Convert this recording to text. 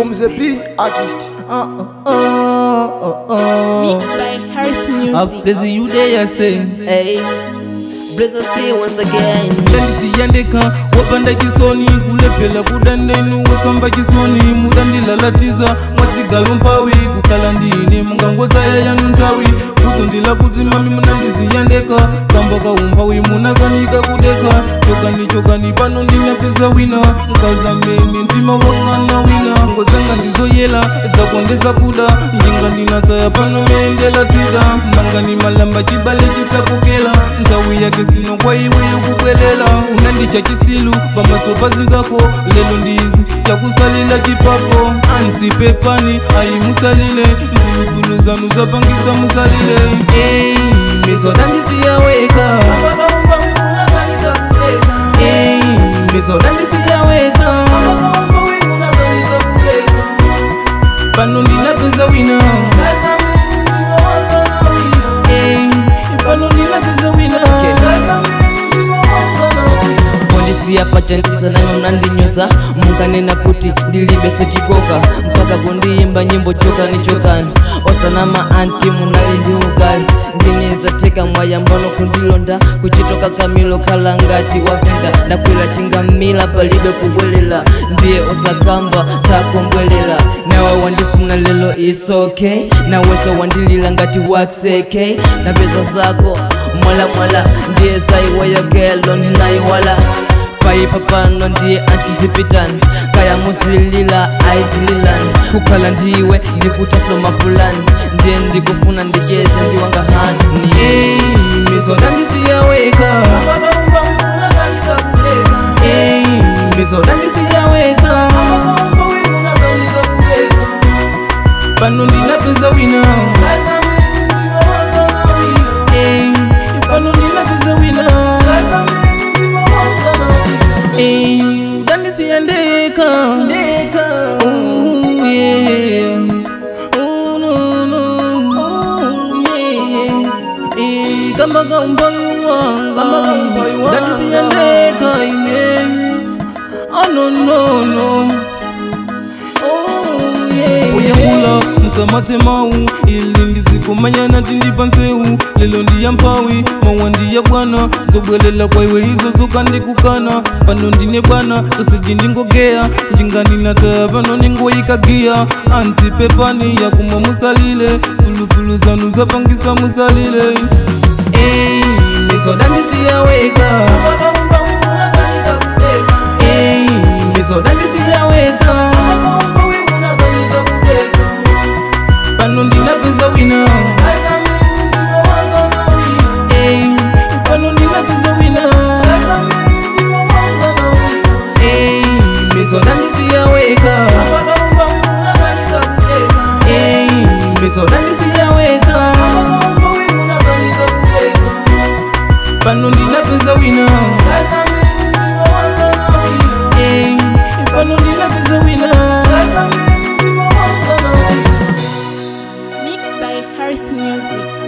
Boom the B artist. Uh, uh, uh, uh, Mixed by Harris Music. uh. Busy you there, I say. Hey, Blizzard C once again. ndandisiyandeka wapanda chisoni kulephera kudandenu wotsamba chisoni mudandilalatiza mwatigalo mpawi kukhala ndine mungangodzaya yanu nthawi kutsundila kuti mami munandisiyandeka kamba kaumpawi munakanika kudeka chokani chokani pano ndinapeza wina nkazamene mtima wangana wina ngodzanga ndizoyela dzakondeza kuda njinga ndinatsaya pano meendela tida mangani malamba chibale chisakokela nthawi yake zino kwa iwe yokubwelela unandicha chisilu pamaso pazinzako lelo ndizi chakusalila chipapo anzipe pani ayimusalile mphulupulu zanu zapangisa musalile Ey, mizoda ndisiyaweka Ey, mizoda ndisiyaweka pano ndinapeza wina Ey, pano ndinapeza wina kondisiya pachandisanayo mnandinyoza munkanena kuti ndilibeso chikoka mpaka kundiyimba nyimbo chokani chokani osanama anti munali ndi ukali ndinizateka mwayambano kundilonda kuchitoka kamilo khala ngati wavenda ndakwera chingamila palibe kubwelela ndiye osakamba sakombwelela nawe wandifuna lelo is okay naweso wandilila ngati waxek napeza zako mwalamwala ndiye saiwaya gelo ndinayiwala paipa pano ndiye antizipitani kaya muzilila aizililani kukhala ndiwe ndikutasoma pulani ndiye ndikufuna ndicheze ndiwanga hani Ey, mizoda ndisiyaweka Ey, mizoda ndisiyaweka pano ndinapeza wina Ey, pano ndinapeza wina Ey, udandisiyandeka Ooh, yeah. Ooh, no, no. Ooh, yeah. Eh, kamba kaumbayu wanga ndandisiyandeka ine oh no no no Oh, yeah. uyangula msamate mau ili ndizikomanyana tindipa nseu lelo ndiya mpawi mawa ndiya bwana zobwelela kwa iwe izo zokandikukana pano ndine bwana sosiji ndingogea njinganinataya pano ningoyikagiya anti pepani yakuma musalile pulupulu zanu zapangisa musalile Ey, mizoda ndisiyaweka Ey, mizoda ndisiyaweka pano ndinapeza wina Ey, pano ndinapeza wina Ey, mizoda ndisiyaweka Ey, mizoda ndisiyaweka pano ndinapeza wina Ey, pano ndinapeza wina Mixed by Harris Music.